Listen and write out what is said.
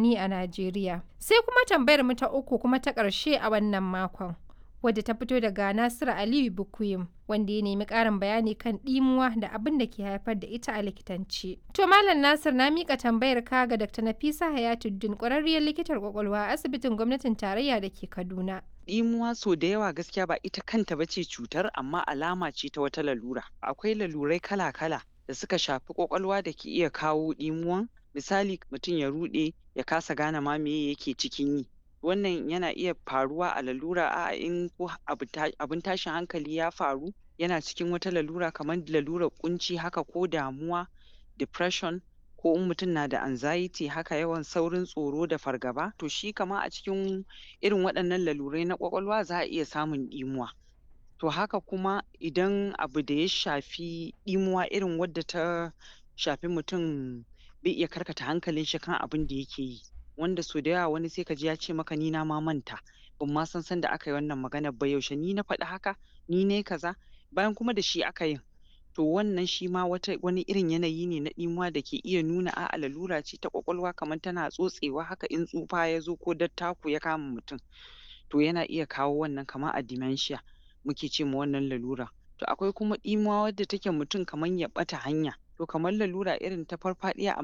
unguwanni a Najeriya. Sai kuma tambayar mu ta uku kuma ta ƙarshe a wannan makon. wadda ta fito daga Nasiru Aliyu Bukuyim wanda ya nemi ƙarin bayani kan ɗimuwa da abin da ke haifar da ita a likitanci. To Malam Nasir na mika tambayar ka ga Dr. Nafisa Hayatuddin ƙwararriyar likitar kwakwalwa a asibitin gwamnatin tarayya da ke Kaduna. Ɗimuwa so da yawa gaskiya ba ita kanta ba ce cutar amma alama ce ta wata lalura. Akwai lalurai kala-kala da suka shafi kwakwalwa da ke iya kawo ɗimuwan misali mutum ya ruɗe ya kasa gane ma me yake cikin yi. wannan yana iya faruwa a lalura a'a in ko abin tashin hankali ya faru yana cikin wata lalura kamar lalurar ƙunci haka ko damuwa depression ko in mutum na da anxiety haka yawan saurin tsoro da fargaba to shi kamar a cikin irin waɗannan lalurai na ƙwaƙwalwa za a iya samun ɗimuwa. To haka kuma idan abu da ya shafi ɗimuwa irin wadda ta shafi mutum bai iya karkata hankalin shi kan abin da yake yi. wanda so da yawa wani sai ka ji ya ce maka ni na ma manta ban ma san sanda aka yi wannan maganar ba yaushe ni na faɗi haka ni nayi kaza bayan kuma da shi aka yin to wannan shi ma wata wani irin yanayi ne na ɗimuwa da ke iya nuna a'a lalura ce ta ƙwaƙwalwa kamar tana tsotsewa haka in tsufa ya zo ko dattako ya kama mutum to yana iya kawo wannan kamar a dementia muke ce ma wannan lalura to akwai kuma ɗimuwa wadda take mutum kamar ya ɓata hanya to kamar lalura irin ta farfaɗiya